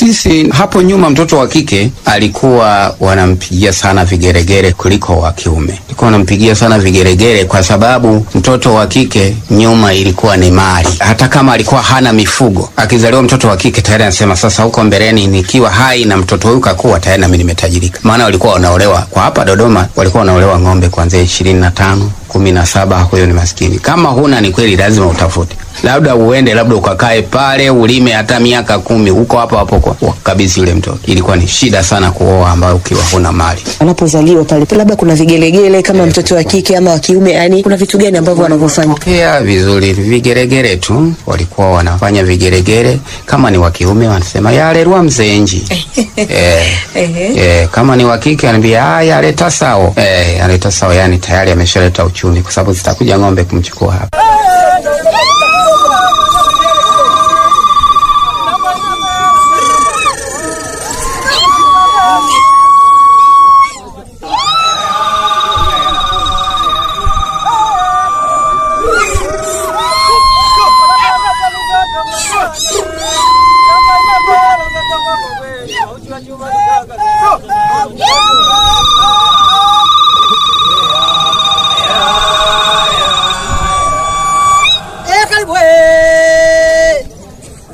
sisi hapo nyuma mtoto wa kike alikuwa wanampigia sana vigeregere kuliko wa kiume. Alikuwa wanampigia sana vigeregere kwa sababu mtoto wa kike nyuma ilikuwa ni mali. Hata kama alikuwa hana mifugo, akizaliwa mtoto wa kike tayari anasema sasa, huko mbeleni nikiwa hai na mtoto huyu kakuwa tayari nami nimetajirika. Maana walikuwa wanaolewa kwa hapa Dodoma, walikuwa wanaolewa ng'ombe kuanzia ishirini na tano kumi na saba. Huyo ni maskini. Kama huna ni kweli, lazima utafute labda uende labda ukakae pale ulime hata miaka kumi huko hapo hapo kwa kabisa yule mtoto. Ilikuwa ni shida sana kuoa ambayo ukiwa huna mali. Anapozaliwa pale labda kuna vigelegele kama mtoto wa kike ama wa kiume, yani kuna vitu gani ambavyo wanavyofanya? Pokea vizuri, vigeregere tu walikuwa wanafanya vigeregere. Kama ni wa kiume wanasema yalerwa mzenji eh, eh, kama ni wa kike anambia ah, yaleta sao eh, yaleta sao, yani tayari ameshaleta uchumi, kwa sababu zitakuja ng'ombe kumchukua hapa.